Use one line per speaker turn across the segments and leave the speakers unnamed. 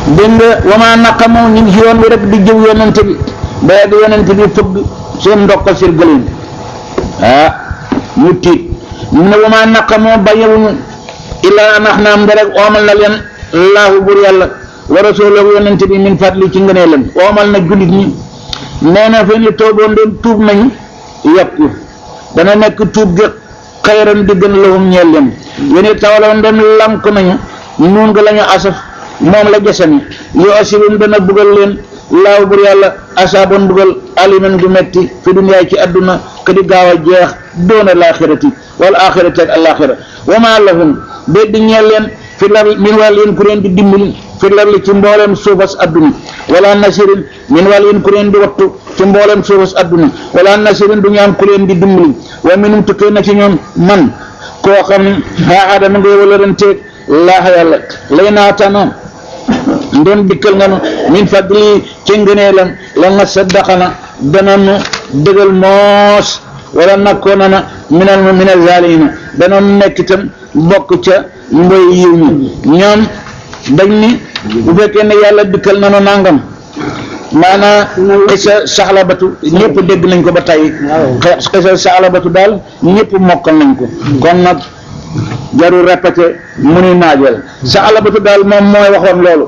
dégg nga wamaa naqamu ñu ngi ci yoon wi rek di jëw yonent bi ba yegg yonent bi fëgg seen ndokk seen gëléem ah ñu tiit ñu ne wamaa naqamu bàyyiwuñu illaa an axnaam da rek oomal na leen laahu bur yàlla wa rasulahu yonent bi min fadli ci ngëneelam oomal na jullit ñi nee na fen li tooboon doon tuub nañu yokku dana nekk tuub gi xayran di gën lahum ñeel leen yéen it tawaloon doon lank nañu nuun nga la ñu asaf moom la jasani yoo asibum dana bugal leen laaw bur yàlla asaaboon bugal aliman gu metti fi duniyaay ci adduna ka di gaaw a jeex doona laaxirati wala axirati ak alaxira wa maa lahum de di ñeel leen fi lar min wàll yéen ku leen di dimbali fi lar li ci mbooleem suufas adduna wala nasirin min wàll yéen ku leen di wattu ci mbooleem suufas adduna wala nasirin du ñu am ku leen di dimbali wa minum tukkee na ci ñoom man koo xam ne xaa adama ngay wala ren teeg laaxa yàlla lay naatana ndem dikkal nga nu min fadli ci ngëneelam la nga saddaxana dana nu dëgal moos wala nakkoona na minal minal zaalimiina dana nu nekk itam bokk ca mboy yiw ñi ñoom dañ ni bu fekkee ne yàlla dikkal na nu nangam maanaa xisa saxlabatu ñëpp dégg nañ ko ba tey xisa saxlabatu daal ñëpp mokkal nañ ko kon nag jarul répété mu ni naajal saxlabatu daal moom mooy waxoon loolu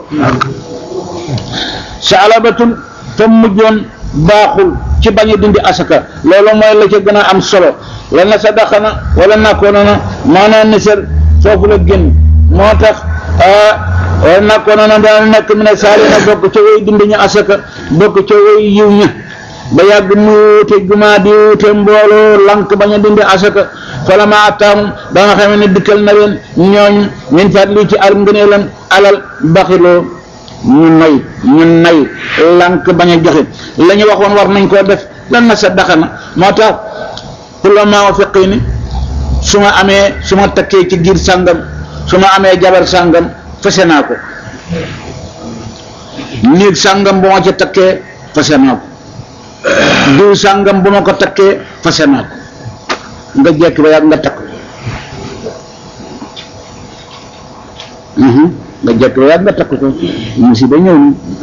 saxlabatul fa mujjoon baaxul ci bañ a dindi asaka loolu mooy la ca gën a am solo la na sa daxana wala nakkoona na maanaam nisar foofu la génn moo tax wala nakkoona na daal nekk mi ne saali na bokk ca way dindi ñu asaka bokk ca way yiw ña ba yàgg mu wuute jumaa di wuute mbooloo lank bañ a dindi asaka fala ma attaamum ba nga xam ne dikkal na leen ñooñ min fadli ci al ngëneelam alal baxiloo ñu nay ñu nay lank bañ a joxe la ñu waxoon war nañ koo def lan na sa daxana moo tax pour le moment feqi ni su ma amee su ma takkee ci giir sàngam su ma amee jabar sàngam fase naa ko néeg sàngam bu ma ca takkee fase naa ko diw sàngam bu ma ko takkee fase naa ko nga jekki ba yàgg nga takk nga jekki ba yàgg nga takk ko musiba ñëw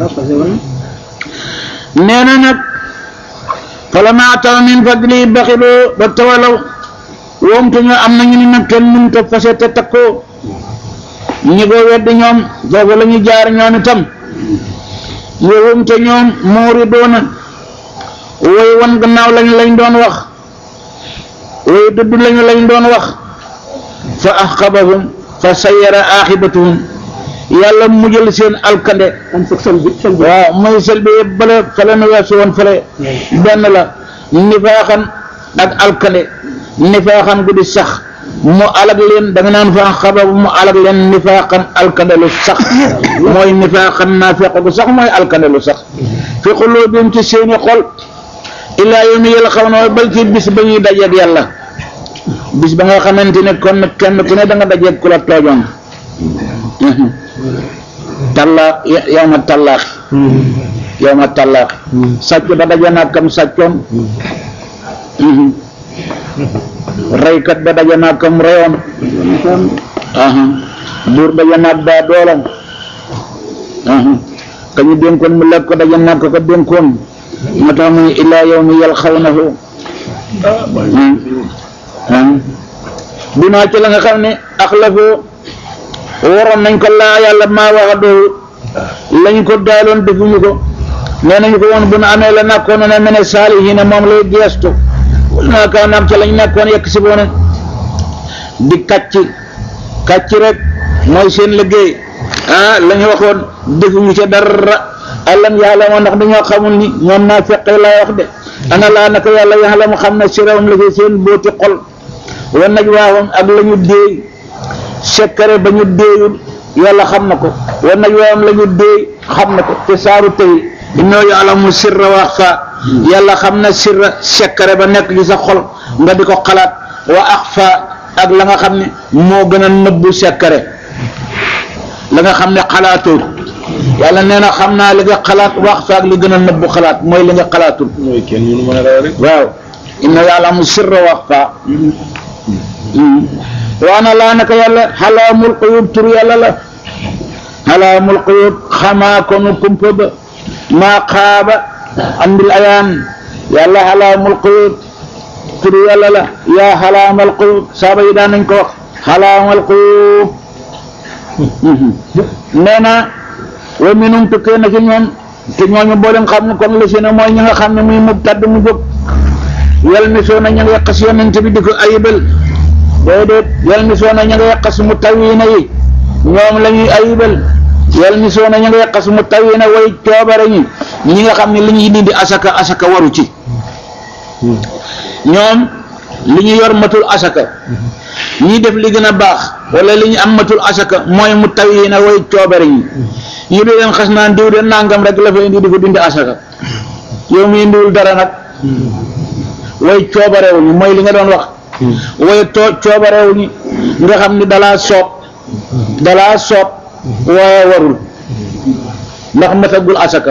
ni nee na nag falammaa ataw min fadli baxiloo ba tawalaw woomtu ñu am nañu ni nag kenn mënut a fase te takkoo ñi ko wedd ñoom foofu la ñu jaar ñoom itam woomte ñoom moori doona woy wan gannaaw lañ lañ doon wax woy dudd lañu lañ doon wax fa axqabahum fa sayyara aaxibatuhum yàlla mujjal seen alkande waaw muy sel bi yëpp bale fale nu weesu woon fale benn la nifaaxan ak alkande nifaaxan gu di sax mu alag leen da nga naan fa xabab mu alag leen nifaaxan alkande lu sax mooy nifaaxan naa feq gu sax mooy alkande lu sax fi xulubihim ci seeni xol illaa yawmi yalqawnahu bal ci bis ba ñuy dajeeg yàlla bis ba nga xamante ne kon kenn ku ne da nga dajeeg ku la toojoon talla yow ma tallaax yow ma tallaax sàcc ba daje naa kam sàccoon reykat ba daje naa kam reyoon buur daje naa daa doolam ka ñu dénkoon mu lekk ko daje naa ko ko dénkoon moo tax muy illaa yawmi yalqawnahu bi maa ci la nga xam ne axlafoo waroon nañ ko laa yàlla maa waxa doo lañ ko daaloon defuñu ko nee nañu ko woon bu nu amee la nakkoon ne mene saalihiina moom lay geestu naa kaa naam ca lañ nekkoon yekk si boone di kàcc kàcc rek mooy seen liggéey ah la ñu waxoon defuñu ca dara alam yàlla moo ndax dañoo xamul ni ñoom naa feqee laa wax de ana laa naka yàlla yàlla mu xam ne sirawum la fi seen booti xol wa naj waawam ak la ñu déey sekkare ba ñu déeyul yàlla xam na ko wa naj waawam la ñu déey xam na ko te saaru tey innoo yaalamu sirra wa axfa yàlla xam na sirra sekkare ba nekk ci sa xol nga di ko xalaat wa axfa ak la nga xam ne moo gën a nëbbu sekkare la nga xam ne xalaatoo yàlla nee na xam naa li nga xalaat wax faak li gën a nëbbu xalaat mooy li nga xalaatul
mooy kenn mënu mën a raw rek
waaw inna yàlla mu sirra wax fa waana laa naka yàlla xalaamul xuyub tur yàlla la alaamul xuyub xamaa konu kumpa ba maa xaaba andil ayaan yàlla alaamul xuyub turu yàlla la yaa xalaamal xuyub saaba yi daan nañ ko wax xalaamal xuyub nee na wa minum tukkee na ci ñoom te ñooñu boo leen xam ne kon la si ne mooy ñi nga xam ne muy mu tadd mu jóg yal mi soo na ña nga yàqas yonent bi di ko ayibal déedéet yal mi soo na ña nga yàqas mu tawiina yi ñoom la ñuy ayibal yal mi soo na ña nga yàqas mu tawiina way coobare ñi ñi nga xam ne li ñuy dindi asaka asaka waru ci ñoom li ñu yor matul asaka ñi def li gën a baax wala li ñu am matul asaka mooy mu tawiina way coobare ñi ñu di leen xas naan diw de nangam rek la fa indi di ko dindi asaka yow mi indiwul dara nag way coobarewuñu mooy li nga doon wax way too coobarewuñu nga xam ni dalaa soob dalaa soob waaye warul ndax matagul asaka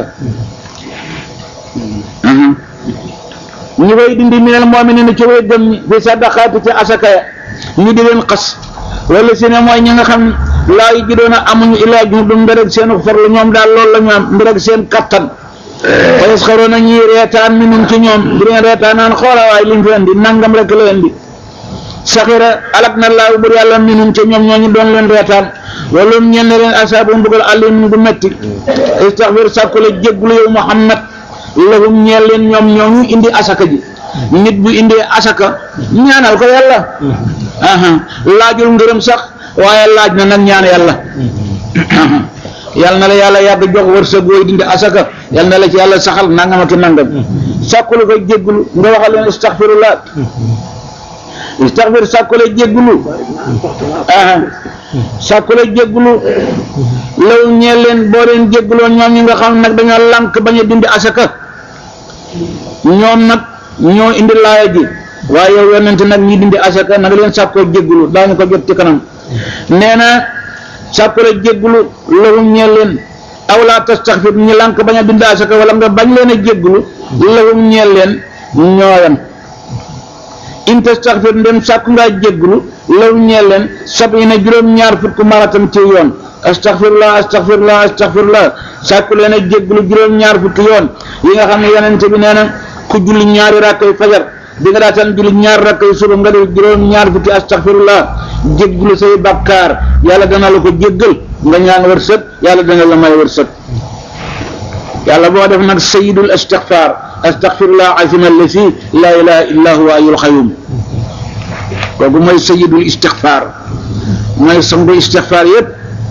ñi koy dindi minal mu'minina ci way gëm ñi fi sadaqaati ci asaka ya ñu di leen xas wala si ne mooy ñi nga xam laa yi ji doon a amuñu illaa ju du mbireg seen farlu ñoom daal loolu la ñu am mbireg seen kattan fa yasxaruuna ñuy reetaan minum ci ñoom di leen reetaan naan xoola waay liñ fi indi nangam rek la indi saxira alak na laaw bur yàlla minum ci ñoom ñooñu doon leen reetaan wala mu ñenn leen asaabu mbugal alim gu metti istaxfir sàkku la jéggulu yow Muhammad lahum ñeel leen ñoom ñooñu indi asaka ji nit bu indee asaka ñaanal ko yàlla aha laajul ngërëm sax waaye laaj na nag ñaan yàlla yàlla na la yàlla yàgg jox wërsëg wooy dindi asaka yàlla na la ci yàlla saxal nangam ak nangam sàkku la koy jéggulu nga waxal leen istaxfirullah istaxfir sàkku la jéggulu aha sàkku la jéggulu law ñeel leen boo leen jégguloo ñoom ñi nga xam nag dañoo lànk bañ a dindi asaka ñoom nag ñoo indi laaya ji waaye yow yonent nag ñi dindi asaka nag leen sàkkoo jéggulu daañu ko jot ci kanam nee na sàkku la jéggulu lahum ñeel leen aw laa tastaxfir ñi lànk bañ a dindi asaka wala nga bañ leen a jéggulu lahum ñeel leen ñooyam in tastaxfir ndem sàkku ngaa jéggulu law ñeel leen sabina juróom-ñaar fukk maratam ci yoon astaxfirullah astaxfirullah astaxfirullah sàkku leen a jéggulu juróom-ñaar fukk yoon yi nga xam ne yonent bi nee na ku julli ñaari rakkay fajar bi nga daataan julli ñaar rakkay suba nga def juróom-ñaar fukki astaxfirullah jéggulu say bàkkaar yàlla dana la ko jéggal nga ñaan wërsëg yàlla dana la may wërsëg yàlla boo def nag sayidul istixfar astaxfirullah azim allasi laa ilaha illa huwa ayul xayum kooku mooy sayidul istixfar mooy sangu istixfar yëpp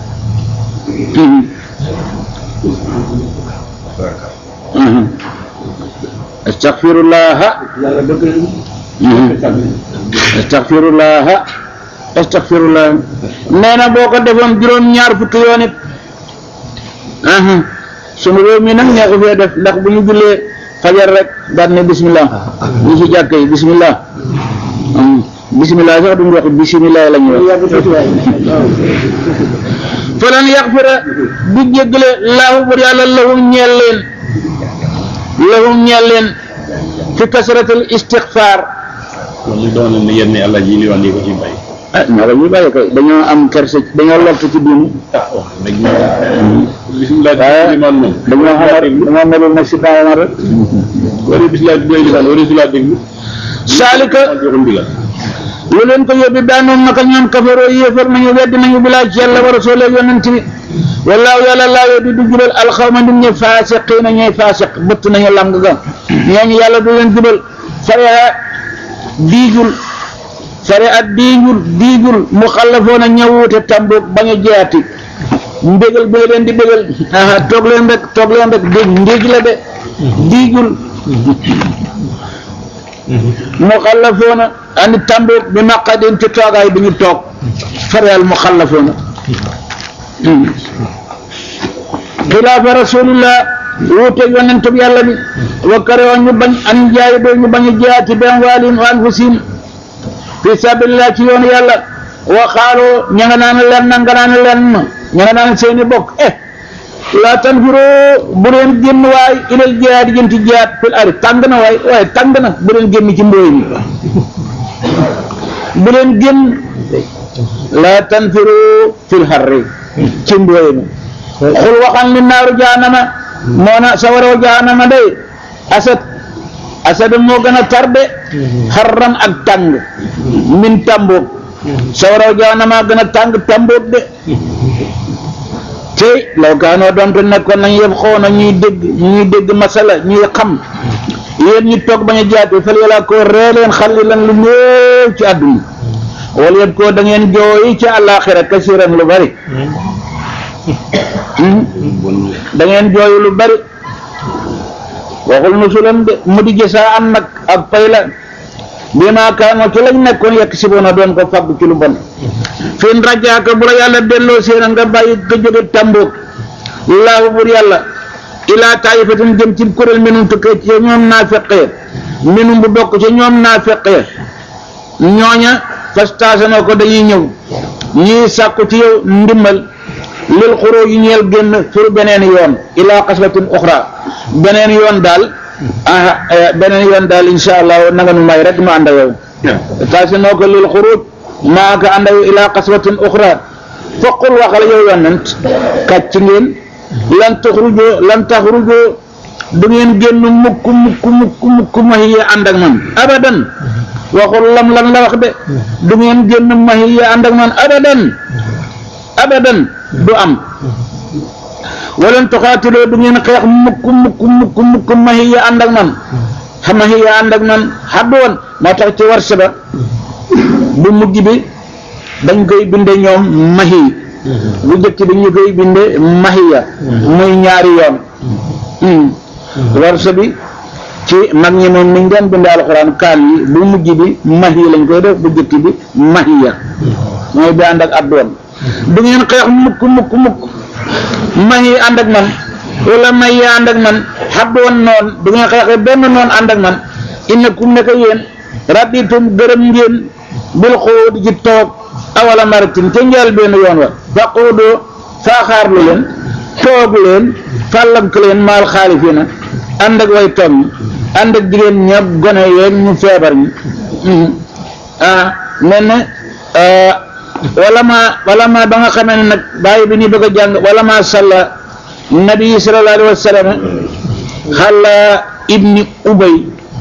astaxfirullaha astaxfirullaha astaxfirullah nee na boo ko defoon juróom-ñaar fukki yoon it sunu réew mi nag ñoo ko fee def ndax bu ñu jullee fajar rek daal ne bismillah ñi ci jàkk yi bismillah bismillah sax duñu wax bismillah la ñuy wax falan yaxfira du jéggale laahu bur yàlla lahum ñeel leen lahum ñeel leen fi kasratul istixfaar
kon li doon ne yenn àlla ji li wax nii ko ci bay
ah ñoo ko ñuy bàyyi koy dañoo am kerse dañoo lott ci diinu
ah wax dëgg bisimilah
waaye
limaan moom
dañoo xamar dañoo melul nag si bàyyi rek
wala bisimilah bi doy limaan wala bisimilah déglu
saalika
joxum ndigal
lu leen ko yóbbi daanoon naka ñoom kafaroo yéefar nañu weddi nañu bilaa ci yàlla wa rasuule yonent bi wallaahu yàlla laa yoo di du jubal alxawma nit ñi faasiqiina ñooy faasiq bëtt nañu lang ga ñooñu yàlla du leen jubal fare diijul fare at diijul diijul mu xallafoona ñëwute tamboog bañ a jeeti mbégal bi leen di bégal aha toog leen rek toog leen rek dégg ndéeg la de diijul mu xallafoona andi tamboog bi maqadin ci toogaay bi ñu toog fareel mu xallafoona xilaafa rasulillah wuute yonent bi yàlla bi wa karewoon ñu bañ an jaay doo ñu bañ a jaati bi amwaalihim wa anfusihim fi sabilillah ci yoonu yàlla wa xaaloo ña nga naan len na nga naan len ña nga naan seeni bokk eh laa tanfiroo bu leen génn waay ilal jihaad jëm ci jihaad fil ari tàng na waay waaye tàng na bu leen génn ci mbooy mi bu leen génn laa tanfiroo fil harri ci mbooy mi xul waxal ni naaru jaanama moo na sawaraw jaanama day asad asad moo gën a tarde xarran ak tàng min tàmboog sawaraw jaanama gën a tàng tàmboog de tey law kaanoo doonte nekkoon nañ yëf xoo na ñuy dégg ñuy dégg masala ñuy xam yéen ñi toog bañ a jaate fal yàlla ko ree leen xalli lan lu néew ci àdduna wala yet ko da ngeen jooyi ci àllaaxira kasiran lu bari da ngeen jooyu lu bari waxul nusulan de mu di jësaa am nag ak pay la bi maa kaanoo ci lañ nekkoon yekk si boona doon ko fàgg ci lu bon fin rajaaka bu la yàlla delloo séena nga bàyyi nga jóge tàmboog laahu bur yàlla ilaa taayifatin jëm ci kuréel minum tukkee ci ñoom naa feqee minum bu bokk ci ñoom naa feqee ñooña fastaasana ko dañuy ñëw ñii sàkku ci yow ndimbal lil xuroo yi ñeel génn pour beneen yoon ilaa xaslatin uxra beneen yoon daal ah beneen yoon daal insha allah na nga nu may rek ma ànd ak yow taasanoo ko lil xuruj maa ka ànd ak yow ilaa xaslatin uxra foqul waxal yow yonent kàcc ngeen lan taxrujoo lan taxrujoo du ngeen génn mukk mukk mukk mukk mahiya ànd ak man abadan waxul lam lan la wax de du ngeen génn mahiya ànd ak man abadan abadan du am walan tuxaatiloo du ngeen xeex mukk mukk mukk mukk mahiya ànd ak man mahiya ànd ak man xaddu woon moo tax ci warsa ba bu mujj bi dañ koy binde ñoom mahi bu jëkk bi ñu koy binde mahiya muy ñaari yoon warsa bi ci mag ñi moom niñ doon binde alxuraan kaan yi bu mujj bi mahi lañ koy def bu jëkk bi mahiya mooy bi ànd ak addoon du ngeen xeex mukk mukk mukk mahi ànd ak man wala mahi ànd ak man xaddoon noon du ngeen xeexe benn noon ànd ak man innakum nekk yéen raditum gërëm ngeen bil xuud ci toog awala maratin ca njël benn yoon wa faquudoo faaxaarlu leen toog leen fàllank leen maal xaalifiina ànd ak way toog ñi ànd ak jigéen ña gone yeeg ñu feebar ñi ah mel ne wala ma wala ma ba nga xamee ne nag bàyyi bi ñu bëgg a jàng wala ma salla nabi sallallahu alayhi wa sallam xala ibni ubay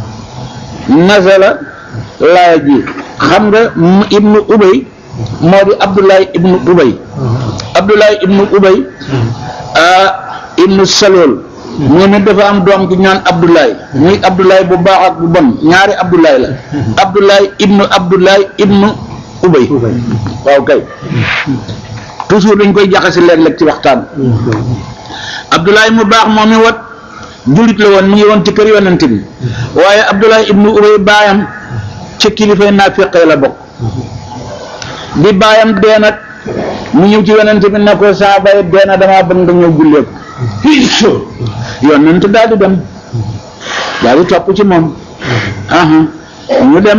nasala laaya ji xam nga ibnu ubay moo di abdullahi ibnu ubay abdullahi ibnu ubay ah ibnu salool moom it dafa am doom gi ñaan abdullahi muy abdullahi bu baax ak bu bon ñaari abdullahi la abdullahi ibnu abdullahi ibnu ubay waaw kay toujours dañ koy jaxase léeg-léeg ci waxtaan abdullahi mu baax moom mi wat jullit la woon mu ngi woon ci kër yonent bi waaye abdullahi ibnu ubay baayam ci kilifay naafiqee la bokk bi baayam dee nag mu ñëw ci yonent bi ne ko saa bay dee na damaa bëgg nga ñëw jullee ko yonent daal di dem daal di topp ci moom aha ñu dem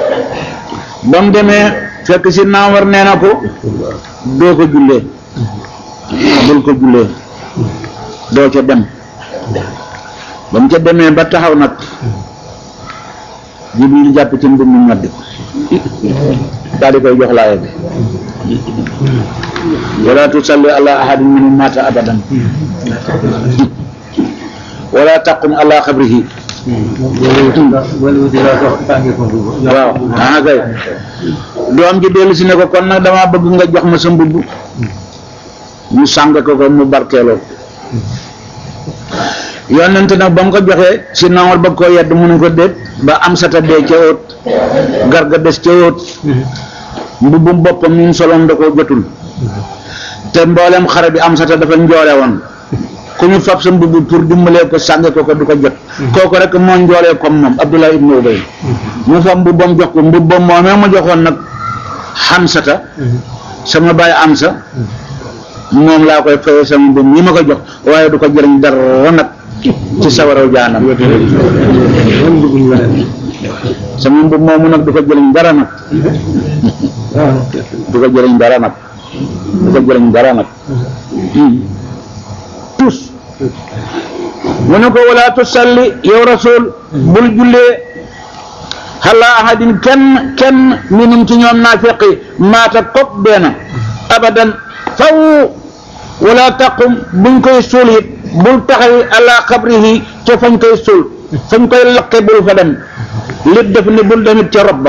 ba mu demee fekk si naawar nee na ko doo ko jullee bul ko jullee doo ca dem ba mu ca demee ba taxaw nag jibril jàpp ci mbir mi ñoddi ko daal di koy jox laaya bi wala tusalli ala ahadin minhum mata abadan wala taqum ala xabrihi waaw ah kay doom ji dellu si ne ko kon nag dama bëgg nga jox ma sa mbubb ñu sàng ko ko mu barkeeloo yonent nag ba mu ko joxee si nawar ba koo yedd mu ne ko déet ba am sata dee ca óot garga des ca óot mbubbum boppam ñun solom da koo jotul te mboolem xare bi am sata dafa njoole woon ku ñu fab sa mbubb pour dimbalee ko sànge ko ko du ko jot kooku rek moo njoolee comme moom Abdullah ibnu Ubay mu fab mbubbam jox ko mbubbam moomee ma joxoon nag xamsata sama baay am sa moom laa koy fayee sama mbubb ñi ma ko jox waaye du ko jëriñ dara nag ci sawaraw jaanam sama mbubb moomu nag du ko jëriñ dara nag du ko jëriñ dara nag du ko jëriñ dara nag tus mu ne ko wala tusalli yow rasul bul jullee xala ahadin kenn kenn minum ci ñoom naafiqi maata kop deena abadan faw wala taqum buñ koy suul it bul taxaw ala xabrihi ca fañ koy suul fañ koy laqe bul fa dem lit def ni bul demit ca rob ba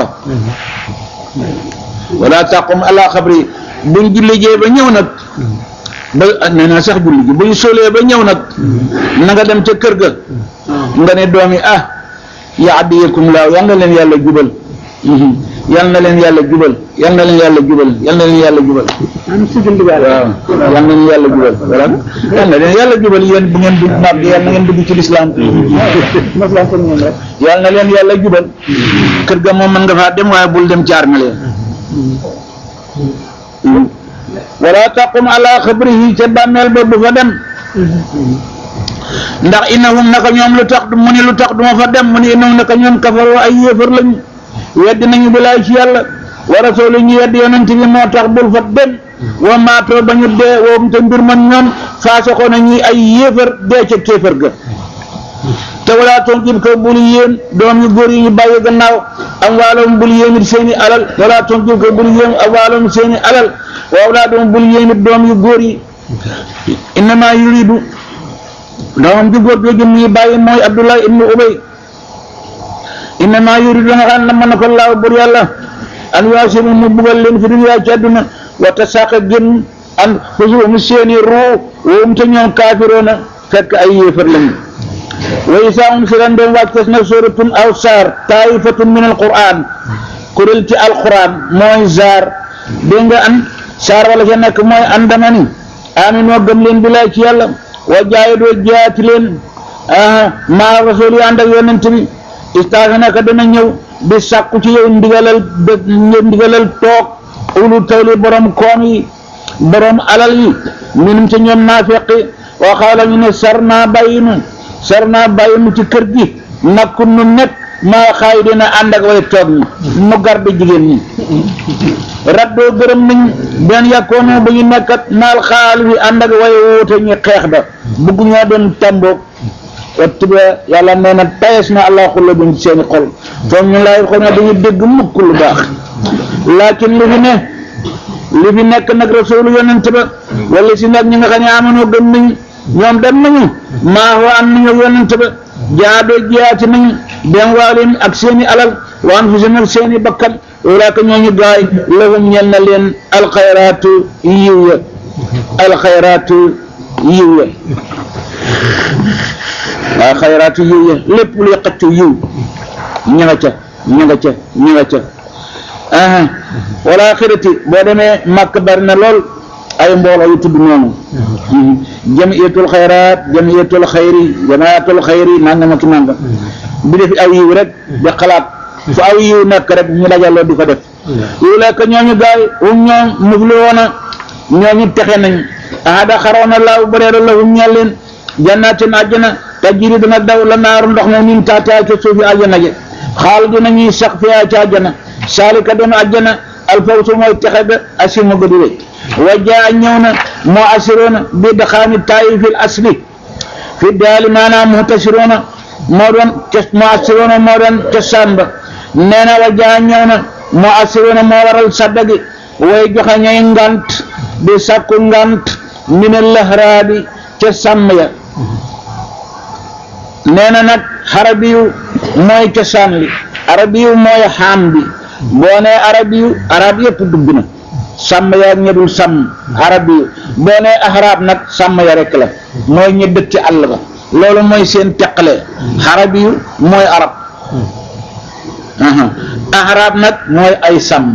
wala taqum ala xabri buñ julli jee ba ñëw nag ba nee naa sax julli ji buñ suulee ba ñëw nag na nga dem ca kër ga nga ne doomi ah yaadiyakum laaw yal na leen yàlla jubal yal na leen yàlla jubal yal na leen yàlla jubal yal na leen yàlla jubal waaw yal na leen yàlla jubal voilà yal na leen yàlla jubal yéen bu ngeen dugg naab yal na ngeen dugg ci lislaam yal na leen yàlla jubal kër ga moom mën nga faa dem waaye bul dem caar na leen wala taqum ala xabrihi ca bàmmeel ba bu fa dem ndax innahum naka ñoom lu tax mu ni lu tax duma fa dem mu ni innahum naka ñoom kafaroo ay yéefar lañu weddi nañu bilaay ci yàlla wa rasuulu ñu weddi yonent bi moo tax bul fa dem wa maatoo ba ñu dee woom te mbir man ñoom faasaqoo na ñuy ay yéefar dee ca kéefar ga te walaa toon jib ko bul yéen doom yu góor yi ñu bàyyi gannaaw am waalom bul yéen it seeni alal walaa toon jib ko bul yéen am waalom seeni alal waaw laa doom bul yéen it doom yu góor yi innama yuridu doomam ju góor jooju muy bàyyi mooy Abdullah ibnu Ubay innama yuridu nga xam ne mën na ko laaw bur yàlla an yuasibu mu bugal leen fi dunya ci àdduna wa tasaaqa génn an fusuhum seeni ruu woom te ñoom kaafiroona fekk ay yéefar lañu wa isaa unzilat doon wàcces na suratun aw saar taifatun min alquran kuréel ci alquran mooy saar dégg nga an saar wala ca nekk mooy an dama ni aminoo gëm leen bilaay ci yàlla wa jaayidoo jaati leen maa rasul yi ànd ak yonent bi istaasa naka dana ñëw di sàkku ci yow ndigalal ndigalal toog ulu tawli borom koom yi borom alal yi minum ci ñoom naafeqi wa xaala ñu ne sar naa bàyyi nu sar naa bàyyi nu ci kër gi nakku nu nekk maa xaay dina ànd ak way toog ñi mu garde jigéen ñi raddoo gërëm nañ benn yàkkoonoo ba ñu nekkat naal xaal fi ànd ak way wuute ñi xeex da bugg ñoo doon tàmboog wattiba yàlla nee na tayes na allah xulla buñ ci seeni xol foog ñu laay xol na dañu dégg mukk lu baax laakin li fi ne li fi nekk nag rasulu yonent ba wala si nag ñi nga xam ne amanoo gëm nañ ñoom dem nañu maa wa am nañu yonent ba jaadoo jiyaati nañu dem waalim ak seeni alal wa anfusihim ak seeni bakkan walaaka ñooñu gaay lahum ñel na leen alxayraatu yiw ya alxayraatu yiw ya waaw xayraatu yiw ya lépp luy xëccu yiw ña nga ca ña nga ca ña nga ca aha wala xirati boo demee màkk bari na lool ay mbooloo yu tudd noonu jamiyatul xayraat jamiyatul xayri jamaatul xayri nangam ak nangam bi def aw yiw rek di xalaat fu aw yiw nekk rek ñu dajaloo di ko def yu lekk ñooñu gaay um ñoom mufliwoona ñooñu texe nañ ahada xaroona laaw bareera lahum ñeel leen jannaatin àjjana tajri dana daw la naaru ndox ma min taatihaa ca suufi àjjana je xaal dina ñuy sax fiyaa ca àjjana saalika doon àjjana alfawsu mooy texe ga asima ga di rëy wa jaa ñëw na moo asiroona bi daxaani taayi fil asli fi daali maanaam muhtasiroona moo doon tes moo asiroona moo doon cosaan ba nee na wa jaa ñëw na moo asiroona moo waral sadda gi way joxe ñay ngant di sàkku ngant mine lahraabi ca sàmm ya nee na nag xarabiyu mooy cosaan li arabiyu mooy xaam bi boo nee arabiyu arab yëpp dugg na sàmm ya ak ña dul sàmm arabiyu boo nee ahraab nag sàmm ya rek la mooy ñi dëkk ci àll ba loolu mooy seen teqale xarabiyu mooy arab ahraab nag mooy ay sàmm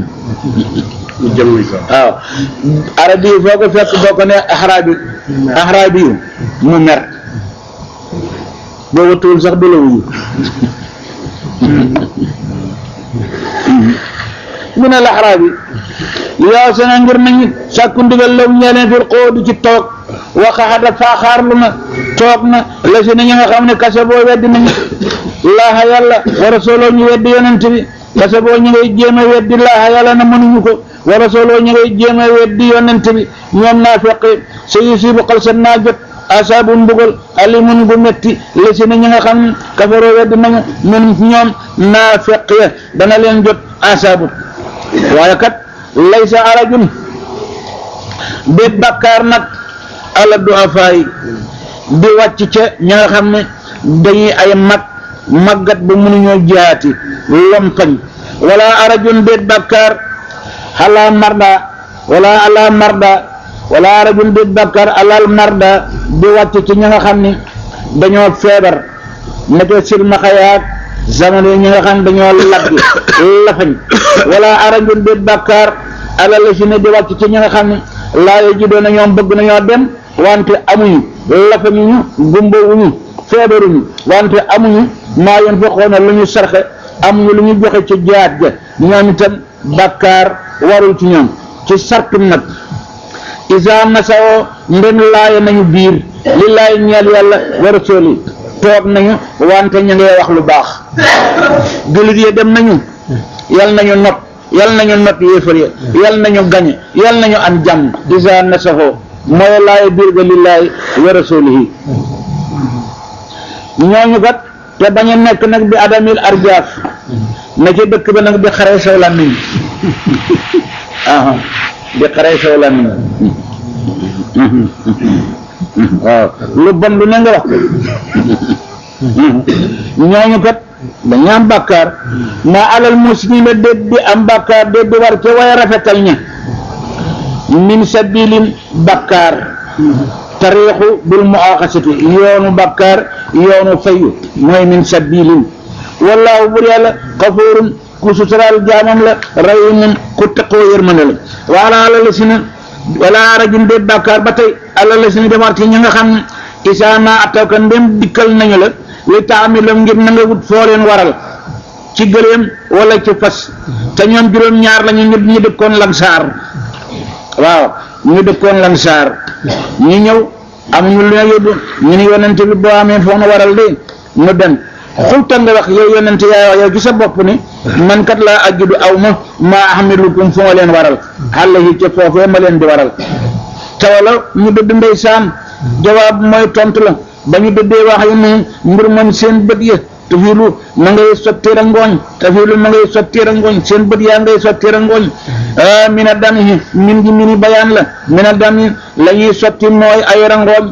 waaw arabiyu foo ko fekk boo ko nee ahraabi ahraabiyu mu mer boo watuwul sax du la wuyu mu ne laxaraabi yaa sena ngir nañu sàkku ndigal law ñeeleen fil xóodu ci toog waxaxada faaxaarlu na toog na la si na ñi nga xam ne kase boo weddi nañu laaxa yàlla wa rasuloo ñu weddi yonent bi kase boo ñu ngay jéem a weddi laaxa yàlla na mënuñu ko wa rasuloo ñu ngay jéem a weddi yonent bi ñoom naa feqi sa yusibu xalsat naa jot asaabu mbugal alimun gu metti la si na ñi nga xam ne kafaroo weddi nañu min ñoom naa feq ya dana leen jot asaabu waaye kat laysa arajun bépp bakkaar nag ala duafaay di wàcc ca ña nga xam ne dañuy ay mag màggat ba mënuñoo jihaati lompañ wala arajun déet bàkkaar ala marda wala ala marda wala arajun déet bàkkaar alal marda di wàcc ci ña nga xam ne dañoo feebar neke silmaxayaat zaman yi ñi nga xam ne dañoo labbi lafañ wala arajun déet bàkkaar alal la si ne di wàcc ci ñi nga xam ne laa yo ji doon na ñoom bëgg nañoo dem wante amuñu lafañuñu gumbawuñu feebaruñu wante amuñu maa yoon fexoona lu ñu sarxe amuñu lu ñu joxe ci jaat ja ñoom itam bàkkaar warul ci ñoom ci sartum nag isa nasawoo ndem laaya nañu biir li laay ñeel yàlla wa rasuli toog nañu wante ñu ngay wax lu baax jullit yi dem nañu yal nañu not yal nañu not yéefar ya yal nañu gañe yal nañu am jàmm isa nasawoo mooy laaya biir ga lillaay wa rasulihi ñooñu kat te bañ a nekk nag bi adamil arjaaf na ci dëkk ba nag di xare saw làmmiñ aha di xare saw làmmiñ waaw lu bon lu ne nga wax ñooñu kat dañu am bàkkaar maa alal muslimi déet di am bàkkaar déet di war ca way rafetal ña min sabilin bàkkaar tariixu bil muaxasati yoonu bàkkaar yoonu fayu mooy min sabilin wallaahu bur yàlla xafuurun ku suturaal jaamam la rahimun ku taqoo yërmande la waala ala la si na wala rajin déet bàkkaar ba tey ala la si na demar ci ñi nga xam ne isaa naa ataw ka ndem dikkal nañu la li taamilam ngir na nga wut foo leen waral ci gëléem wala ci fas te ñoom juróom-ñaar lañu ñu ñu dëkkoon lansaar waaw ñu dëkkoon lansaar ñu ñëw amuñu lu ñu yóbbu ñu ni yonente bi boo amee foo nu waral de nu dem xulta nga wax yow yonente yaay wax yow ci sa bopp ni man kat laa ajjudu aw ma maa ahmilukum fu ma leen waral xàlla yi ca foofee ma leen di waral tawala ñu dëdd ndeysaan jawaab mooy tontu la ba ñu dëddee wax yi ne mbir moom seen bët ya tafilu ma ngay sotteer a ngooñ tafilu ma ngay sotteer a ngooñ seen bët yaa ngay sotteer a ngooñ ah mina dam yi min gi mini bayaan la mina dam yi la ñuy sotti mooy ay rangooñ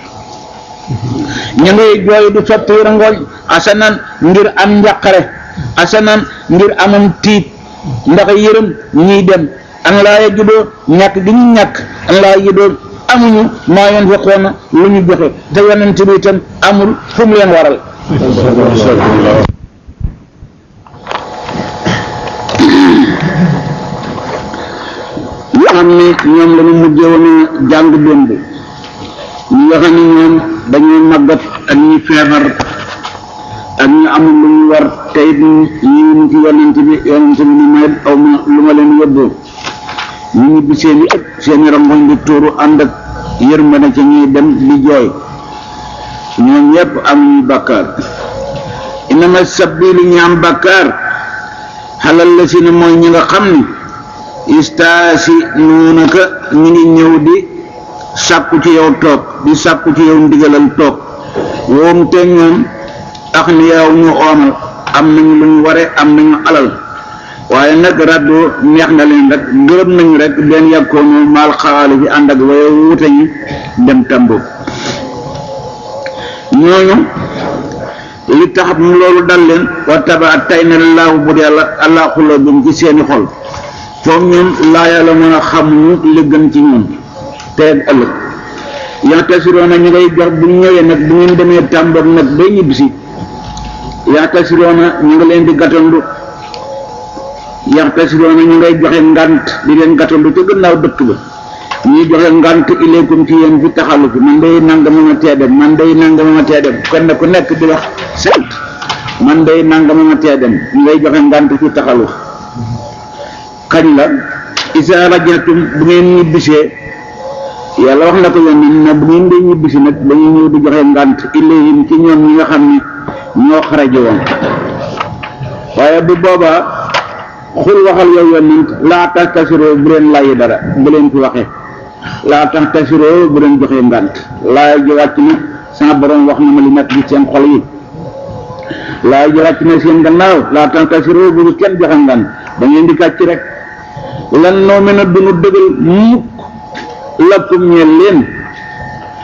ñu ngay jooy di sotti rangooñ asanan ngir am njàqare asanan ngir amam tiit ndax yërëm ñiy dem an laa yajidoo ñàkk gi ñu ñàkk an laa yajidoo amuñu maa yoon fa xoona lu ñu joxe te yonent bi itam amul fu mu leen waral yoo xam ne ñoom la ñu mujjee woon a jàng démb ñi nga xam ne ñoom dañuy màggat ak ñi feebar ak ñu amul lu ñu war te it ñi ñu ci yonent bi yonent bi ni may aw ma lu ma leen yóbboo ñu ñibbi seen i seen i rangoñ di tuuru ànd ak yërmande ca ñuy dem di jooy ñoom ñëpp amuñu bàkkaar inama sabbilu ñu am bàkkaar xalal la si ne mooy ñi nga xam ni istaasi nuunaka ñu ngi ñëw di sàkku ci yow toog di sàkku ci yow ndigalal toog woom te ñoom ax ni yow ñu oomal am nañu lu ñu ware am nañu alal waaye nag raddoo neex na leen rek gërëm nañu rek benn yàkkoonu maal xawaale bi ànd ak waye wute ñi dem tambo ñooñu li tax loolu dal leen wa taba tay na laahu bu yàlla allah xuloo bi ci seeni xol foog ñoom laa yàlla mën a xamuñu li gën ci ñoom tey ak ëllëg yaxtasiroona ñu ngay jox bu ñëwee nag bu ngeen demee tàmboog nag bay ñibbisi yaxtasiroona ñu ngi leen di gàttandu yaxtasiroona ñu ngay joxe ngant di leen gàttandu ca gannaaw dëkk ba ñuy joxe ngant ilaykum ci yéen fi taxalu fi man day nangama ma tee dem man day nangama ma tee dem kenn ku nekk di wax sant man day nangama ma tee dem ñu ngay joxe ngant fi taxalu kañ la isa rajatum bu ngeen ñibbisee yàlla wax na ko yoon na bu ngeen dee ñibbisi nag dañuy ñëw di joxe ngant ilayhim ci ñoom ñi nga xam ni ñoo xaraje woon waaye bu boobaa xul waxal yow yonent laa tax tasiroo bu leen layi dara bu leen fi waxee laa tax tasiroo bu leen joxee ngant laay ji wàcc na sama borom wax na ma li nekk ci seen xol yi laay ji wàcc na seen gannaaw laa tax tasiroo bu kenn joxe ngant da ngeen di kàcc rek lan noo mën a dunu dëgal mukk lakkum ñeel leen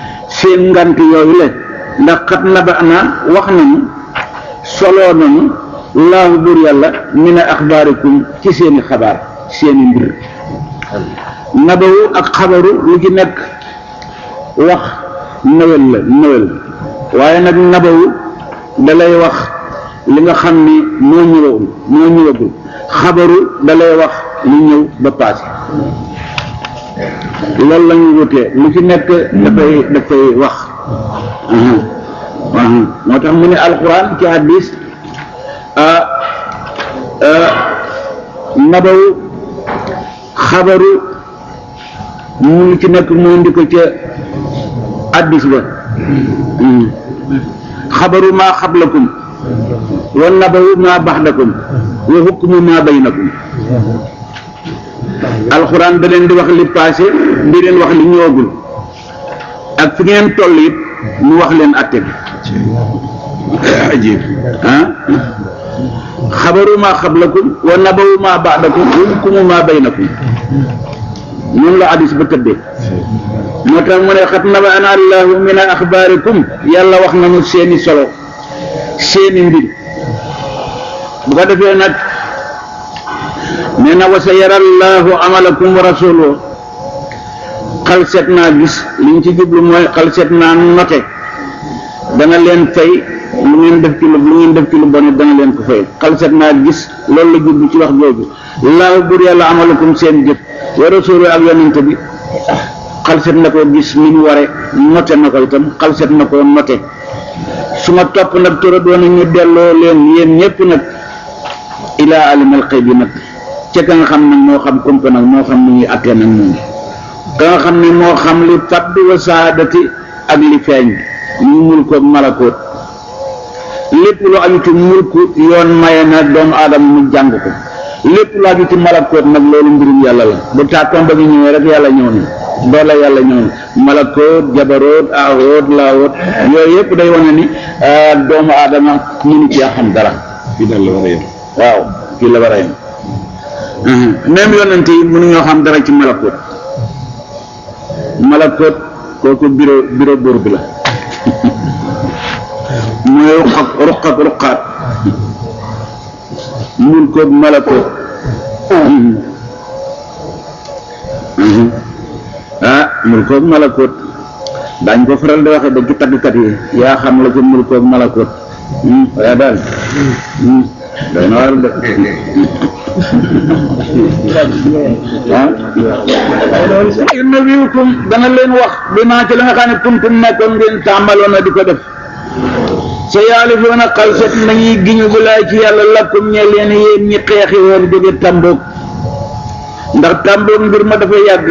seen ngant yooyu la ndax xat naba ana wax nañu soloo nañu laahu buur yàlla min a axbaarikum ci seeni xabaar seeni mbir nabawu ak xabaru lu ci nekk wax nawel la nawel waaye nag nabawu dalay wax li nga xam ni moo ñëwagul moo ñëwagul xabaru dalay wax li ñëw ba paase loolu la ñu wutee lu ci nekk dafay dafay wax moo tax mu ne alquran ci hadis nabawu xabaru mu ci nekk mu indi ko ca hadis ba xabaru maa xablakum wa nabawu maa baxdakum wa hukmu maa baynakum alxuraan da leen di wax li passé di leen wax li ñëwagul ak fi ngeen toll it mu wax leen atte bi ajib ah xabaru maa xablakum wa nabawu maa baxdakum wa hukmu maa baynakum noonu la hadis ba tëddee moo tax mu ne xat naba ana allahu min a axbaarikum yàlla wax nañu seeni solo seeni mbir bu ko defee nag nee na wa sa yara allahu amalakum wa rasuluhu xal seet naa gis liñ ci jublu mooy xal seet naa note dana leen fay lu ngeen def ci lu lu ngeen def ci lu bon dana leen ko fay xal seet naa gis loolu la jublu ci wax jooju laahu bur yàlla amalakum seen jëf wa rasuluhu ak yonente bi xalset na ko gis ni mu ware note na ko itam xalset na ko note su ma topp nag tora doona ñu delloo leen yéen ñëpp nag ilaa alimal xëy bi nag ca ka nga xam ne moo xam kumpa nag moo xam ni ñuy attee nag moom ka nga xam ne moo xam li fàdd wa saadati ak li feeñ ñu mulkoog malakoot lépp lu aju ci mulku yoon maye na doomu aadama mu jàng ko lépp lu aju ci malakoot nag loolu mbirum yàlla la bu tàkkoon ba ngi ñëwee rek yàlla ñëw na doole yàlla ñëw na malakoot jabaroot aawoot laawoot yooyu yëpp day wane ni doomu aadama mënu ci xam dara
fii daal la war a yem
waaw fii la war a yem même yonent yi mënuñoo xam dara ci malakoot malakoot kooku bureau bureau buur bi la mooy ruq ak ruq ak ruqaat mun koog malakoot ah mul koog malakoot daañ ko faral di waxe ba ci taggkat yi yaa xam la ci mul koog malakoot waaye daal day na war de ah yunabiukum dana leen wax bi maa ci la nga xam ne kuntum nekkoon ngeen tàmbaloon na di ko def sa yaalifoona xalset nañuy giñu bu laay ci yàlla lakkum ñe leen yéen ñi xeexi woon jóge tàmboog ndax tàmboog mbir ma dafa yàgg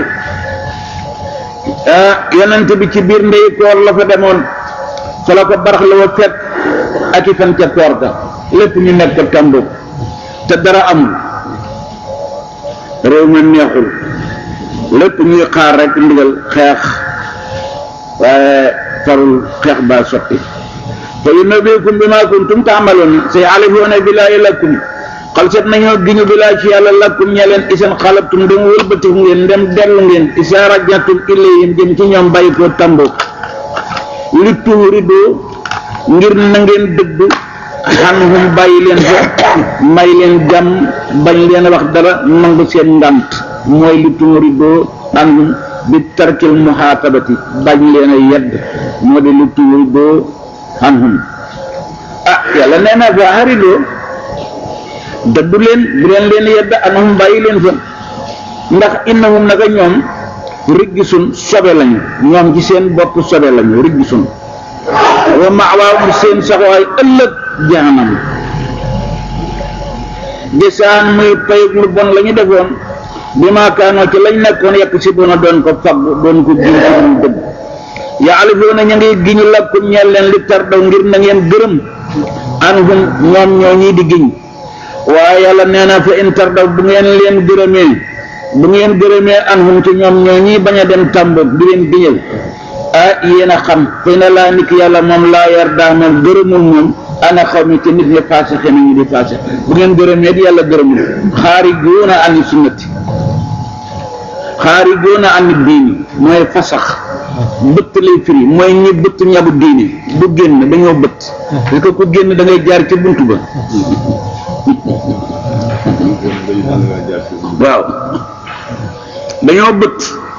ah yonent bi ci biir ndey koor la fa demoon fa la ko barax la wa fekk ak i fan ca koor ga lépp ñu nekk tàmboog te dara amul réew ma neexul lépp ñuy xaar rek ndigal xeex waaye farul xeex baa sotti fa yunabbiukum bimaa kuntum taamaloon say alifoona billaahi lakum xalset nañoo giñu billaahi ci yàlla lakum ñe leen isan xalabtum dem wëlbatiku ngeen dem dellu ngeen isaa rajatum ilayhim jëm ci ñoom bàyyi ko tambo li tuuridu ngir na ngeen dëgg xanhum bàyyi leen fa may leen jàmm bañ leen wax dara nangu seen ngant mooy li tuuridu xanhum bi tarkil muhaatabati bañ leen a yedd moo di li tuuridu anhum ah yàlla nee na fa haridoo dëddu leen bu leen leen yedd anhum bàyyi leen fa ndax innahum naka ñoom riggisun sobe lañu ñoom ci seen bopp sobe lañu riggisun wa maawaahum seen saxwaay ëllëg jahanam desaan muy payug lu bon la ñu defoon bi maa kaanoo ci lañ nekkoon yekk si doona doon ko fagg doon ko giñ ci duñ dëgg yaalifoona ñu ngi giñu lakkum ñeel leen li tar daw ngir na ngeen gërëm anhum ñoom ñoo ñii di giñ waaye yàlla nee na fa in tar daw bu ngeen leen gërëmee bu ngeen gërëmee anhum ci ñoom ñoo ñii bañ a dem tàmboog di leen giñal ah yéen a xam fay na laa nit yàlla moom laa yar daa moom gërëmul moom ana xaw mi ci nit ñi passé xëy nañu di passé bu ngeen gërëmee di yàlla gërëmul xaari góona ani sunnati xaari góona ani diini mooy fasax bëtt lay firi mooy ñi bëtt ñabu diine bu génn dañoo bëtt parce que ku génn da ngay jaar ci buntu ba waaw dañoo bëtt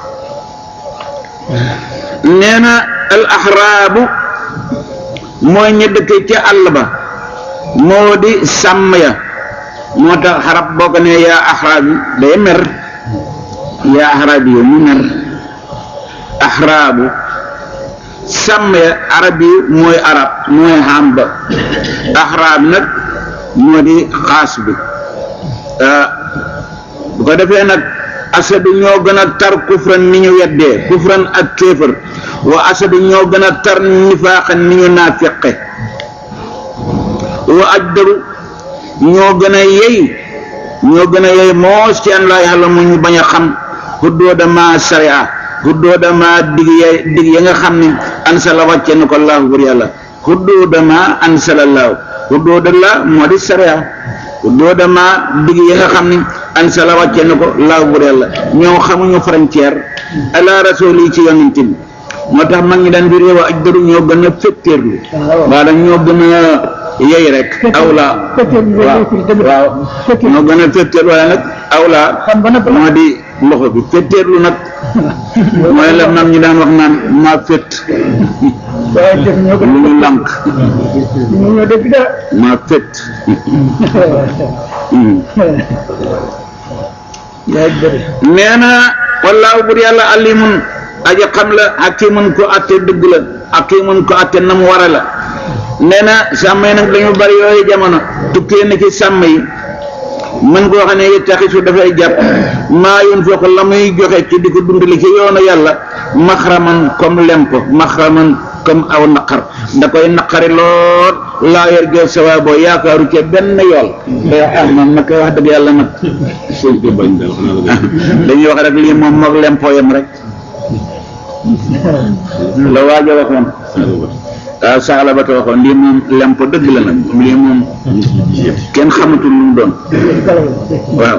nee na al axraabu mooy ñi dëkkee ca àll ba moo di sàmm ya moo tax xarab boo ko nee yaa axraab yi day mer yaa axraab yi mu mer axraabu sàmm ya arab yi mooy arab mooy xam ba axraab nag moo di xaas bi bu ko defee nag asadu ñoo gën a tar kufran ni ñu weddee kufran ak kéefër wa asadu ñoo gën a tar nifaaxan ni ñu naafiqe wa ajdaru ñoo gën a yey ñoo gën a yey moos ci an laa yàlla mu ñu bañ a xam xuddooda ma sariya xuddooda ma dig ya dig ya nga xam ne ansala wàcce na ko laahu bur yàlla xuddooda ma ansala laahu xuddooda la moo di sariya xuddooda ma dig ya nga xam ne ansala wàcce na ko laahu bur yàlla ñoo xamuñu frontière ala rasul yi ci yonent bi moo tax mag ñi daan fi réew aj daru ñoo gën a féttéerlu waa dañ ñoo gën a yey rek awla waaw waaw ñoo gën a féttéerlu waaye nag awla moo di loxo bi féttéerlu nag mooy la mag ñi daan wax naan maa fét lu ñu lànk maa fét nee na wallaahu bur yàlla alimun aji xam la hakimun ko atte dëgg la hakimun ko atte na mu wara la nee na sàmm yi nag dañu bari yooyu jamono tukkee na ci sàmm yi mën koo xam ne yettaxisu dafay jàpp maa yoon foofu la muy joxe ci di ko dundali ci yoonu yàlla maxraman comme lempo maxraman comme aw naqar da koy naqari lool laa yor gee sawa boo yaakaaru ca benn yool day wax ah man nag wax dëgg yàlla nag dañuy wax rek lii moom moog lempo yam rek la waajo waxoon waaw saxla ba ta waxoon lii moom lempo dëgg la nag lii moom kenn xamatul lu mu doon waaw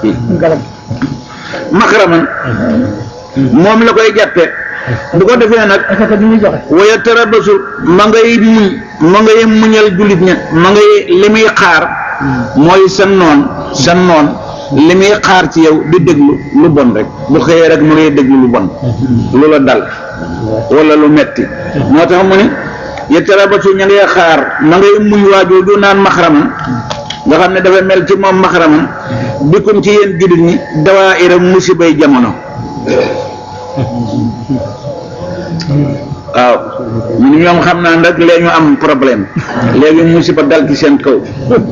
maxraman moom la koy jàppe bu ko defee nag waya tarabasu ma ngay muñ ma ngay muñal jullit ña ma ngay li muy xaar mooy sa noon sa noon li muy xaar ci yow di déglu lu bon rek bu xëyee rek mu ngay déglu lu bon lu la dal wala lu metti moo tax mu ne yettarabatu ña ngay xaar ma ngay muñ waajooju naan maxraman nga xam ne dafa mel ci moom maxraman bikum ci yéen jullit ñi dawaa ira musibay jamono waaw ñun ñoom xam naa nag léegi ñu am problème léegi musiba dal ci seen kaw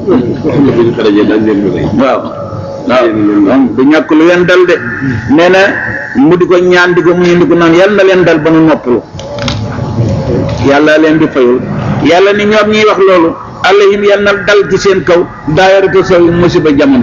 waaw waaw moom du ñàkk lu leen dal de nee na mu di ko ñaan di ko mu di ko naan yàlla na leen dal ba nu noppalu yàlla leen di fayul yàlla ni ñoom ñuy wax loolu alayhim yàlla na dal ci seen kaw daayaratu saw musiba jamono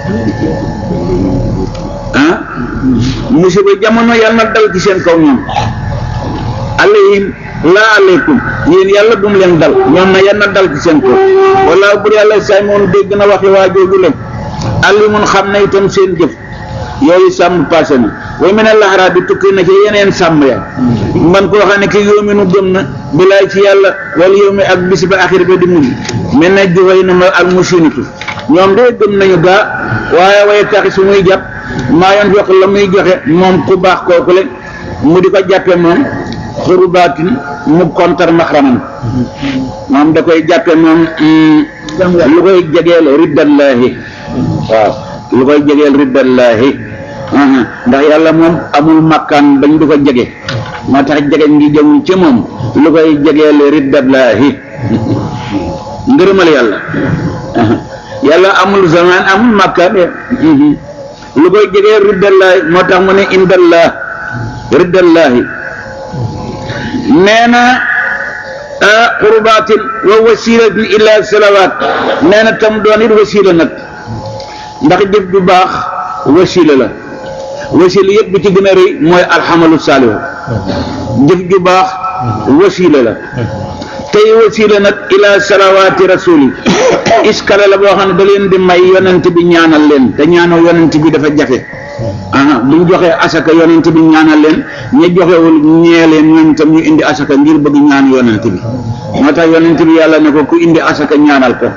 ah musiba jamono yàlla na dal ci seen kaw ñoom alayhim laa alaykum yéen yàlla bu mu leen dal ñoom na yàlla na dal ci seen kaw wala bur yàlla say moom dégg na waxi waa jooju leen alimun xam na itam seen jëf yooyu sàmm passé na way mu ne laxaraa bi tukki na ci yeneen sàmm ya man koo xam ne ki yóominu gëm na bilaay ci yàlla wala yow mi ak bis ba axir ba di mujj mel na joxoy na ma ak musinitu ñoom de gëm nañu gaa waaye waaye taxi su muy jàpp maa yoon fekk la muy joxe moom ku baax kooku le mu di ko jàppe moom xurubaatin mu kontar maxraman moom da koy jàppe moom lu koy jegeel riddallaahi waaw lu koy jegeel riddallaahi ndax yàlla moom amul makkaan bañ du ko jege moo tax jege ngi jëmul ci moom lu koy jegeel riddallaahi ngërëmal yàlla yàlla amul zaman amul makkaan lu koy jegeel riddallaahi moo tax mu ne indallah riddallaahi nee na qurbaatin wa wasilatin ila salawaat nee na tam doon it wasila nag ndax jëf ju baax wasila la wasila yëpp bi ci gën a rëy mooy alxamalu saalihu jëf ju baax wasila la tey wasila nag ila salawaati rasuli iskala la boo xam ne da leen di may yonent bi ñaanal leen te ñaanal yonent bi dafa jafe aha buñ joxee asaka yonent bi ñaanal leen ña joxewul ñee leen ñoom itam ñu indi asaka ngir bëgg ñaan yonent bi moo tax yonent bi yàlla ne ko ku indi asaka ñaanal ko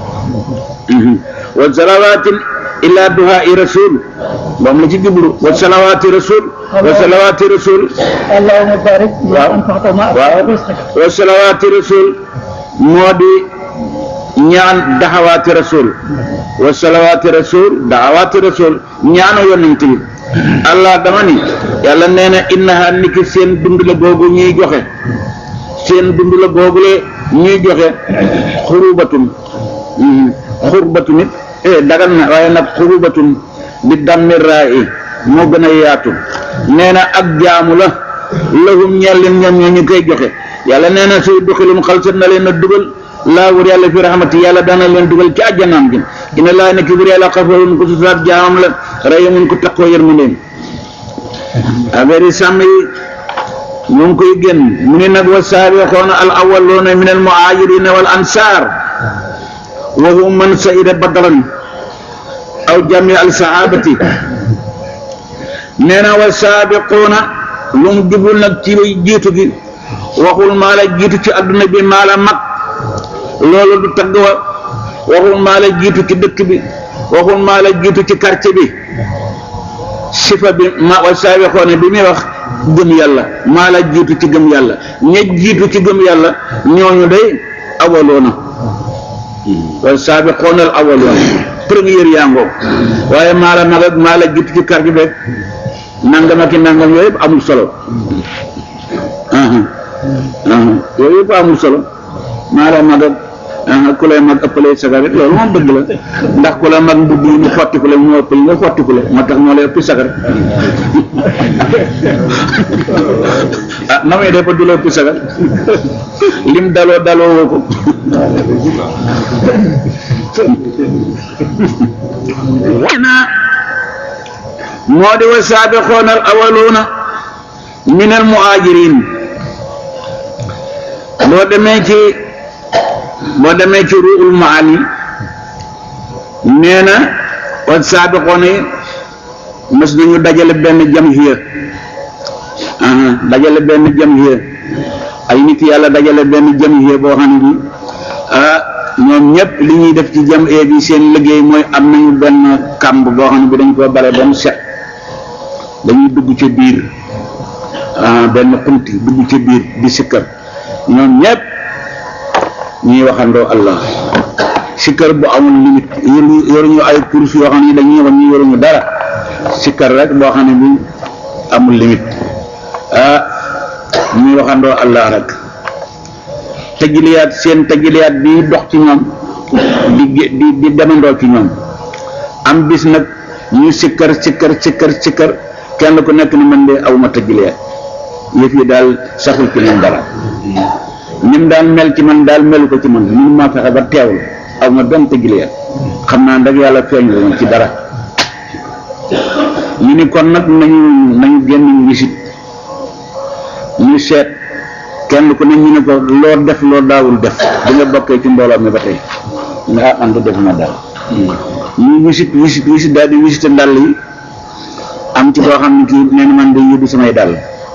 wa salawaatin illa duhaai rasul moom la ci jublu wa salawaati rasul wa salawaati rasul
اللهم بارك ما
waaw
أنفقت ما
waaw
أنفقت
wa salawaati rasul moo di ñaan daxawaati rasul wa salawaati rasul daxawaati rasul ñaanu yonent bi allah dama ni yàlla nee na innaha niki seen dund la googu ñuy joxe seen dund la googule ñuy joxe xurubatun mhm, xurbatun it eh dagal na waaye nag xurubatun bi dammi raa i moo gën a yaatu nee na ak jaamu la lahum ñeel leen ñoom ñoo ñu koy joxe yàlla nee na suy duxilum xalsat na leen a dugal laa wur yàlla fi rahmati yàlla dana leen dugal ci àjjanaam gi ina laa nekk wur yàlla xafarun ko susaat jaamam la rayamun ko takkoo yërmandeem affaire yi sàmm yi ñu ngi koy génn mu ne nag wa saabiqoona al awwaluuna min al muhaajirina wal ansaar wa hum man saida badran aw jami al sahabati nee na wa saabiquuna lu mu jubul nag ci jiitu gi waxul maa la jiitu ci adduna bi maa la mag loolu du tagg wa waxul maa la jiitu ci dëkk bi waxul maa la jiitu ci quartier bi sifa bi ma wa saabiqoona bi muy wax gëm yàlla maa la jiitu ci gëm yàlla ña jiitu ci gëm yàlla ñooñu day awaloona wa saabiqoona al awaloona première yaa ngoog waaye maa la mag ak maa la jiitu ci quartier bi nangam ak i nangam yooyu yëpp amul solo aha aha yooyu yëpp amul solo maa la mag ak aha ku lay mag ëppalee sagar it loolu moom dëgg la ndax ku la mag mbubb yi mu xottiku la mu ëppal nga xottiku la moo tax moo lay ëppi sagar ah na muy def ba du la ëppi sagar lim daloo daloo woo ko wana moo di wa saabiqoona al awaluuna min al muhajirin boo demee ci boo demee ci ruul maani nee na wa saabiqoona yi mës nañu dajale benn jamhiya aha dajale benn jamhiya ay nit yàlla dajale benn jamhiya boo xam ne bi ah ñoom ñëpp li ñuy def ci jamhiya bi seen liggéey mooy am nañu benn kàmb boo xam ne bi dañ koo bare ba mu set dañuy dugg ci biir ah benn xunti dugg ci biir di sikkar ñoom ñëpp ñuy waxandoo Allah sikkar bu amul limite yoru yoruñu ay course yoo xam ne dañuy wax ñu yoruñu dara sikkar rek boo xam ne bi amul limite ah ñuy waxandoo Allah rek tajiliyaat seen tajiliyaat bi dox ci ñoom di gé- di di demandoo ci ñoom am bis nag ñu sikkar sikkar sikkar sikkar kenn ku nekk ni man de awma tajiliyaat yëf yi daal saxul ci man dara nim daan mel ci man daal melu ko ci man mun maa fexe ba teewul aw ma benn tajiliyaat xam naa ndag yàlla feeñ la woon ci dara ñu ni kon nag nañu nañu génn wisit ñu seet kenn ku ne ñu ne ko loo def loo daawul def di nga bokkee ci mbooloo mi ba tey ñu ne ah man de def ma daal ñu wisit wisit wisit daal di visité ndàll yi am ci koo xam ne kii nee na man de yóbbu samay dàll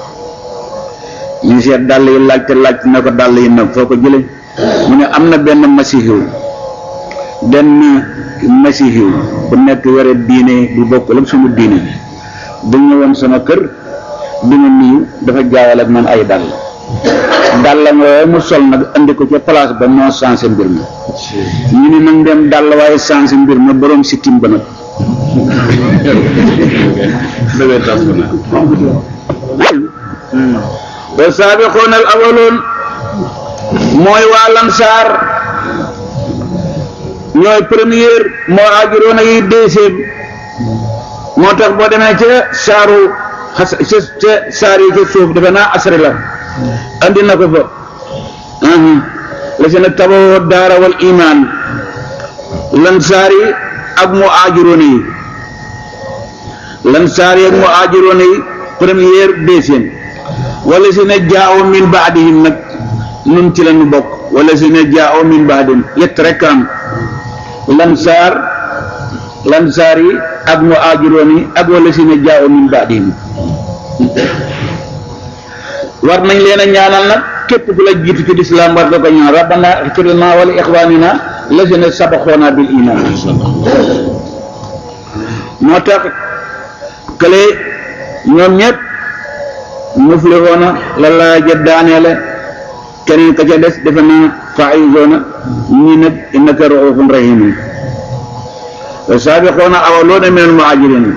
ñu seet dàll yi laajte laajte na ko dàll yi nag foo ko jëlee mu ne am na benn masihiw benn masihiw bu nekk yore diine bu bokk ak sama diine bu ñëwoon sama kër bi ma nuyu dafa jaawale ak man ay dàll dàllam yooyu mu sol nag andi ko ca place ba moo changé mbir mi ñu ni nag dem dàll waaye changé mbir ma borom sikkim ba nag
bébé tas ko na
wa saabiquuna al awwaloon mooy waa lansaar ñooy première muhaajiroona yi deuxième moo tax boo demee ca saaru xas ca ca saar yi ca suuf defe naa asri la andi na ko fa la si na tabawoo daara wal iman lansaar yi ak muhaajiroona yi lansaar yi ak muhaajiroona yi première deuxième wala si ne jaaw min baadihim nag nun ci lañu bokk wala si ne jaaw min baadihim yett rek am lansaar lansaar yi ak muhaajiroon yi ak wala si ne jaaw min baadihim war nañ leen a ñaanal nag képp ku la jiitu ci lislaam war nga ko ñaan rabbana ighfir lana wa li ikhwanina lazina sabaxoona bil iman moo tax kële ñoom ñëpp muflihoona la laa jë daaneele keneen ka ca des defe naa faizoona ñii nag innaka raufun rahimun saabiqoona awaloona min al muhajirin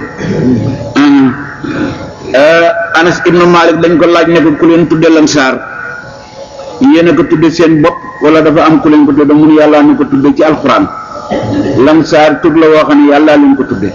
Anas ibnu Malik dañ ko laaj ne ko ku leen tudde lansaar yéen a ko tudde seen bopp wala dafa am ku leen ko tudde mun yàlla ni ko tudde ci alquran lansaar tur la woo xam ne yàlla leen ko tudde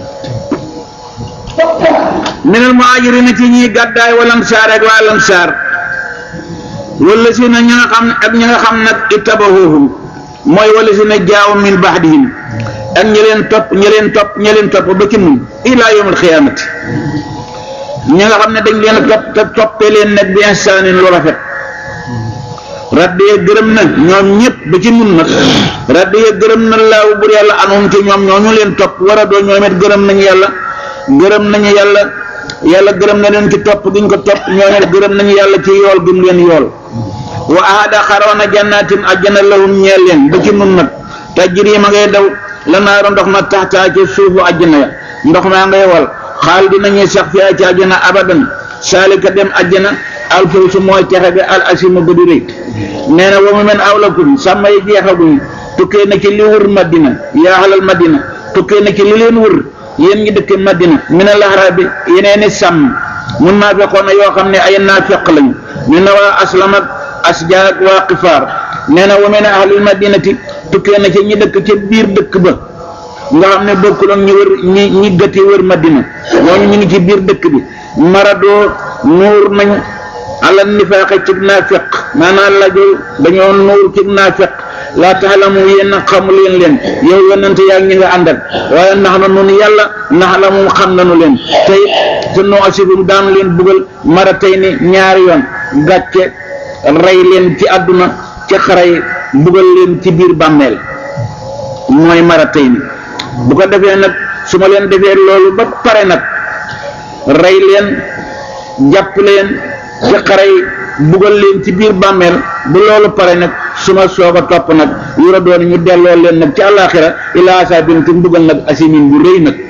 minal muhajirina ci ñi gàddaay wa lansaar ak waa lansaar wala si na ña nga xam ak ña nga xam nag ittabahuhum mooy wala si na jaaw min bahdihim ak ñi leen topp ñi leen topp ñi leen topp ba ci mun ilaa yawmal xiyaamati ñi nga xam ne dañ leen a topp te toppee leen nag bi insaanin lu rafet raddee gërëm na ñoom ñëpp ba ci mun nag raddee gërëm na laaw bur yàlla anum ci ñoom ñoo ñu leen topp war a doo ñoom it gërëm nañu yàlla gërëm nañu yàlla yàlla gërëm na leen ci topp giñ ko topp ñoom it gërëm nañu yàlla ci yool gim leen yool wa ahada xaroona jannaatin ajjana lahum ñeel leen ba ci mun nag tajri ma ngay daw la naaru ndox ma taxtaa ci suufu ajjana ya ndox maa ngay wal xaal dinañuy sax fi ci àjjana abadan saalika dem àjjana alfawsu mooy texe bi al asima ba di rëy nee na wa mu men awlakum sàmm yi jeexaguñ tukkee na ci li wër madina yaa xalal madina tukkee na ci li leen wër yéen ñi dëkk madina min al ahrabi yeneeni sàmm mun naa fekkoon na yoo xam ne ay naafeq lañu ñu ne waa aslam ak asja ak waa xifaar nee na wa min ahlil madinati tukkee na ci ñi dëkk ca biir dëkk ba nga xam ne bokkul ak ñi wër ñi ñi gëti wër madina ñooñu ñu ngi ci biir dëkk bi maradoo nuur nañu ala nifaaxe ci naafiq maanaam lajo dañoo nuur ci naafiq laa taxlamu yéen xamu leen leen yow yonente yaa ñi nga àndal waaye nax na nun yàlla nax la moom xam nañu leen tey te noo asibum daanu leen bugal mara tey ni ñaari yoon gàcce rey leen ci àdduna ci xaray bugal leen ci biir bàmmeel mooy mara tey ni bu ko defee nag su ma leen defee loolu ba pare nag rey leen jàpp leen ci xare yi bugal leen ci biir bàmmeel bu loolu pare nag su ma soog a topp nag yura doon ñu delloo leen nag ci àllaaxira ilaa asaabin ci mbugal nag asimin bu rëy nag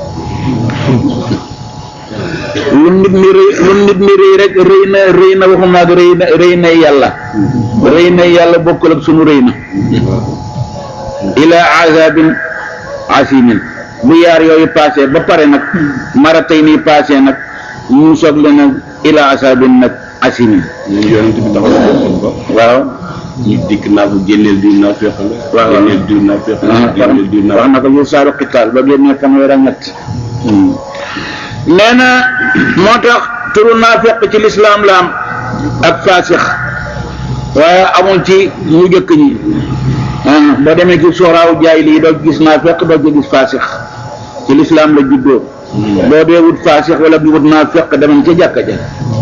lu nit ni rëy lu nit ni rëy rek rëy na rëy na waxuma ak rëy na rëy na yàlla rëy na yàlla bokkul ak sunu rëy na ilaa asaabin asimin bu yaar yooyu passé ba pare nag mara tey nii passé nag ñu soog leen nag ila asabin nag asimin
ñun yonent bi taxaw na ko
waaw
ñu dikk naa ko génneel diw naa feex la
waaw
génneel diw naa feex la génneel diw naa
wax na ko yu saaru xitaal ba génnee fanweer ak ñett nee na moo tax turu naa fekk ci lislaam la am ak faasix waaye amul ci ñu jëkk ñi boo demee ci sooraaw jaay lii doo gis naa fekk doo ci gis faasix ci lislaam la juddoo boo dee wut faasix wala bi wut naa fekk demal ca jàkka ja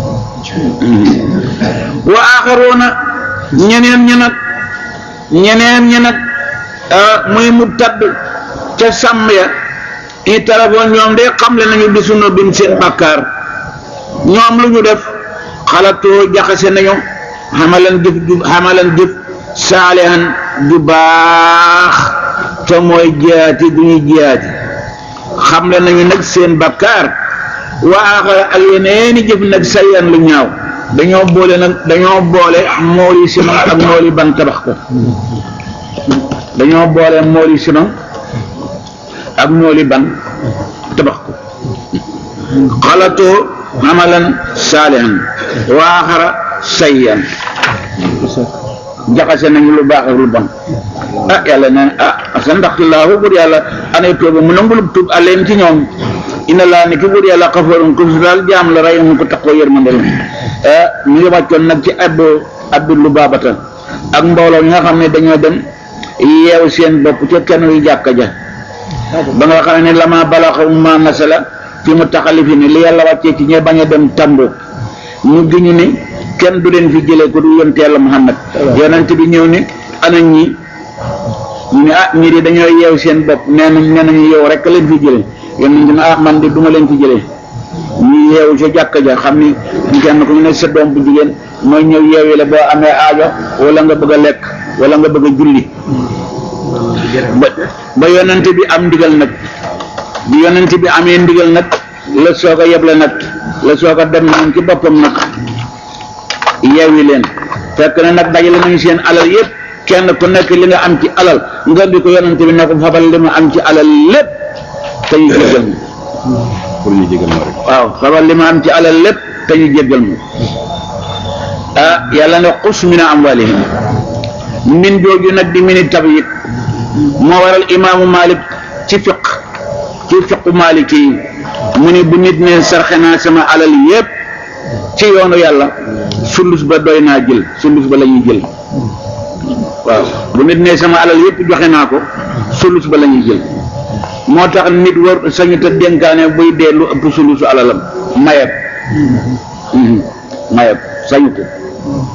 wa aaxaroona ñeneen ñi nag ñeneen ñi nag muy mu tadd ca sàmm ya i téléphone ñoom de xamle nañu bi sunu bin seen bàkkaar ñoom lu ñu def xalatoo jaxase nañu xamalan jëf ju xamalan jëf saalihan ju baax te mooy jiyaati du ñu jiyaati xamle nañu nag seen bàkkaar waaxara ak yeneeni jëf nag sayan lu ñaaw dañoo boole nag dañoo boole mooli sinon ak mooli ban tabax ko dañoo boole mooli sinon ak mooli ban tabax ko xalatoo amalan saalihan waaxara sayyan jaxase nañu lu baax ak lu bon ah yàlla ne ah sa ndaxte laahu bur yàlla anay tooba mu nangulub tuub aleen ci ñoom ina laa ni ki bur yàlla xafarun ko su daal jaam la rey mu ko taxoo yërmande la ah ñu ngi wàccoon nag ci abdu abdu lu baabata ak mbooloo ñi nga xam ne dañoo dem yeew seen bopp ca kenn yu jàkka ja ba nga xam ne lama balaxa ma nasala fi mu taxalifi ni li yàlla wàccee ci ñe bañ a dem tambo ñu giñu ni kenn du leen fi jëlee ko du yonte yàlla Muhammad yonent bi ñëw ni ana ñi ñu ne ah ñii de dañoo yeew seen bopp nee nañ nee nañu yow rek leen fi jëlee yonent ne ah man de duma leen fi jëlee ñu yeewu ca jàkka ja xam ni kenn ku ñu ne sa doom bu jigéen mooy ñëw yeewi la boo amee aajo wala nga bëgg a lekk wala nga bëgg a julli ba ba yonent bi am ndigal nag bi yonent bi amee ndigal nag la soog a yeble nag la soog a dem moom ci boppam nag yeewi leen fekk na nag dajale nañu seen alal yépp kenn ku nekk li nga am ci alal nga di ko yonent bi ne ko fabal li ma am ci alal lépp te ñu jéggal ma
pour ñu jégal ma rek
waaw fabal li ma am ci alal lépp te ñu jéggal ma ah yàlla ne xus min amwalihim min jooju nag di mini tabyit moo waral imaamu Malik ci fiq ci fiqu Maliki yi mu ni bu nit ne sarxe naa sama alal yépp ci yoonu yàlla sulus ba doy naa jël sulus ba la ñuy jël waaw bu nit ne sama alal yépp joxe naa ko sulus ba la ñuy jël moo tax nit war sañu te dénkaane buy dee lu ëpp sulusu alalam mayeb mayeb sañu ko